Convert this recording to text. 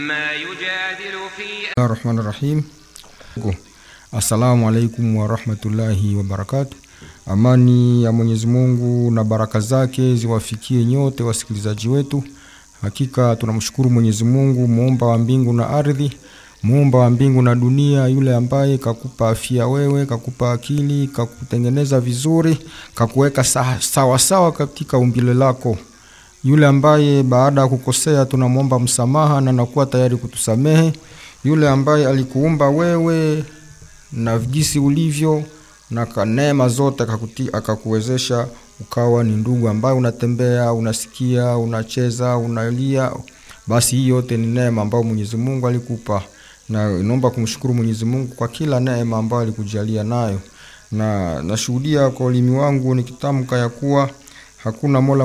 ما يجادل في rahmani rahim assalamu alaikum warahmatullahi wabarakatu amani ya mwenyezi mungu na baraka zake ziwafikie nyote wasikilizaji wetu hakika tunamshukuru mwenyezi mungu muumba wa mbingu na ardhi muumba wa mbingu na dunia yule ambaye kakupa afya wewe kakupa akili kakutengeneza vizuri kakuweka sa- sawasawa sawa katika umbile lako yule ambaye baada ya kukosea tunamwomba msamaha na nakuwa tayari kutusamehe yule ambaye alikuumba wewe na jinsi ulivyo na ka- neema zote akakuti, akakuwezesha ukawa ni ndugu ambaye unatembea unasikia unacheza unalia basi hii yote ni neema ambayo mwenyezi mungu alikupa na inaomba kumshukuru mwenyezi mungu kwa kila neema ambayo alikujalia nayo na nashuhudia kwa ulimi wangu nikitamka ya kuwa hakuna mola